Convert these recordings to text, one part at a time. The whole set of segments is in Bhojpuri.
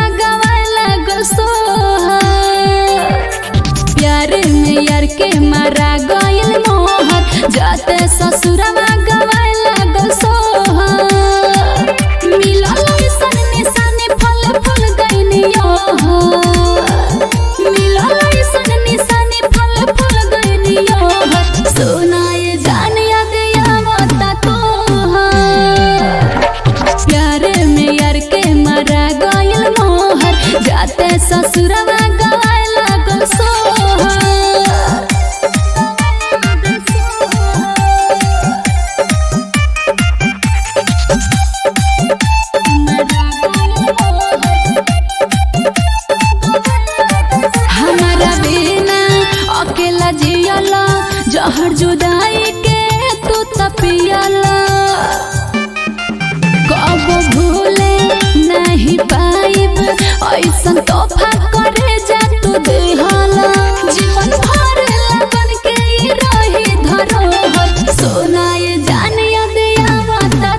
गवाए लागल सोहर प्यार में यार के मारा गइल मोहर जाते ससुरवा गवाए लागल सोहर मिलल ऐसन निशानी फल फूल गइनियो मिलल ऐसन निशानी फल फूल गइनियो सुनाए जान याद आवता तोहर प्यार में यार के मारा गइल मोहर जाते ससुरवा गवाए लागल सोहर हमारा बिना अकेला जियला जहर जुदाई के तू तपियला कब भूले नहीं पाइब ऐसन तोहफा करे जा तू देहला जीवन भर लगन के ई रही धरोहर सोनाए जान याद आवता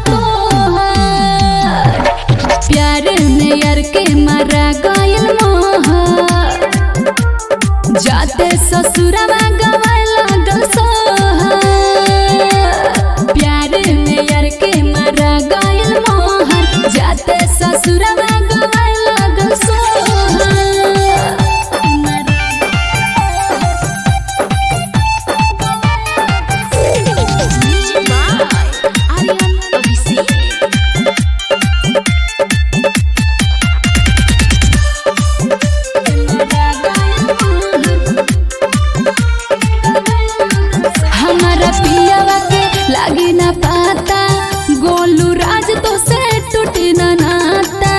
तोहर प्यार में यार के मारा गइल मोहर जाते ससुरवा गवाए लागल सोहर प्यार में यार के मारा गइल मोहर जाते ससुरवा गवाए लागल सोहर Aryan Abisi. हमारा पियावा के लागी ना पाता गोलू राज तो से टूटी ना नाता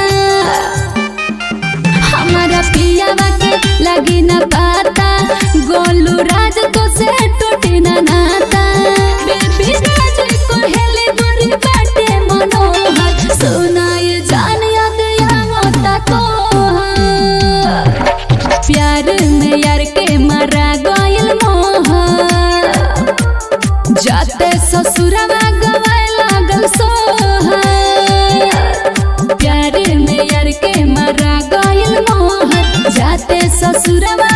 हमारा पियावा के लागी ना पाता गोलू राज तो से टूटी ना नाता बेबी राज को हेले दूरी बाटे मनोहर सुनाए जान याद आवता तोहर प्यार में यार के मारा गइल मोहर जाते ससुरवा गवाए लागल सोहर प्यार में यार के मारा गइल मोहर जाते ससुरवा